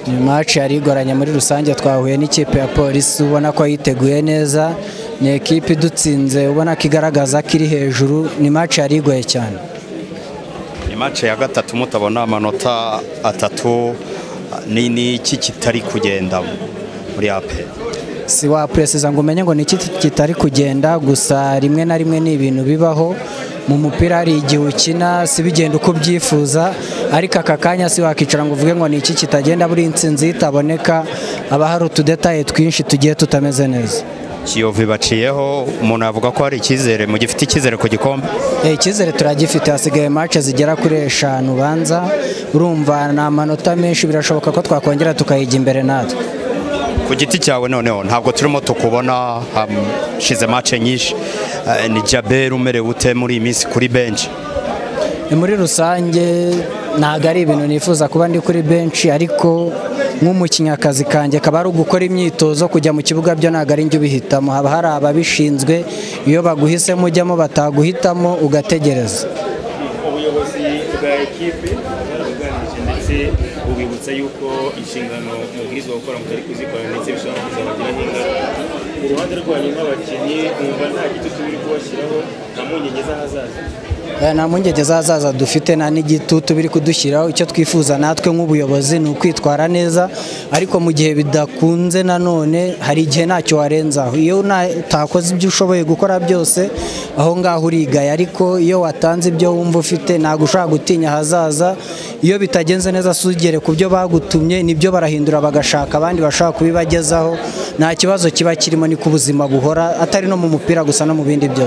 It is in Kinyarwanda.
ni maci yari igoranye muri rusange twahuye n'ikipe ya polisi ubona ko yiteguye neza ni ekipe idutsinze ubona ko igaragaza ko iri hejuru ni maci yari igoye cyane ni maci ya gatatu mutabona amanota atatu ni n'iki kitari kugenda muri ape si wapresiza ngo umenye ngo ni iki kitari kugenda gusa rimwe na rimwe ni ibintu bibaho mu mupira hari igihe ukina si bigenda uko ubyifuza ariko aka kanya si wakicara ngo uvuge ngo ni iki kitagenda buri insinzi itaboneka haba hari utudetaye twinshi tugiye tutameze neza kiyovu baciyeho umuntu yavuga ko hari icyizere mu gifite icyizere ku gikombe icyizere turagifite hasigaye mace zigera kuri eshanu ubanza urumva ni amanota menshi birashoboka ko twakongera tukayijya imbere natwe ku giti cyawe noneho ntabwo turimo tukubona hashize mace nyinshi ni jaberi umerewe ute muri iyi minsi kuri benshi ni muri rusange ntabwo ari ibintu nifuza kuba ndi kuri benshi ariko nk'umukinnyakazi kanjye akaba ari ugukora imyitozo kujya mu kibuga byo ntabwo ari njye ubihitamo haba hari ababishinzwe iyo baguhisemo ujyamo bataguhitamo ugategereza ubuyobozi bwa ekipe bwarabuganije ndetse bubibutsa yuko inshingano mubwirizwa gukora mutari kuzikora ndetse bishobora kuzabagiraho ingaruka ku ruhande rwanyu nk'abakinnyi mwumva nta gitutu biri kubashyiraho nta mpungenge z'ahazaza nta mpungenge z'ahazaza dufite nta n'igitutu biri kudushyiraho icyo twifuza natwe nk'ubuyobozi ni ukwitwara neza ariko mu gihe bidakunze nanone hari igihe ntacyo warenzaho iyo utakoze ibyo ushoboye gukora byose aho ngaho urigaye ariko iyo watanze ibyo wumva ufite ntabwo ushobora gutinya ahazaza iyo bitagenze neza sugere ku byo bagutumye nibyo barahindura bagashaka abandi bashobora kubibagezaho nta kibazo kiba kirimo ni ku buzima buhora atari no mu mupira gusa no mu bindi byose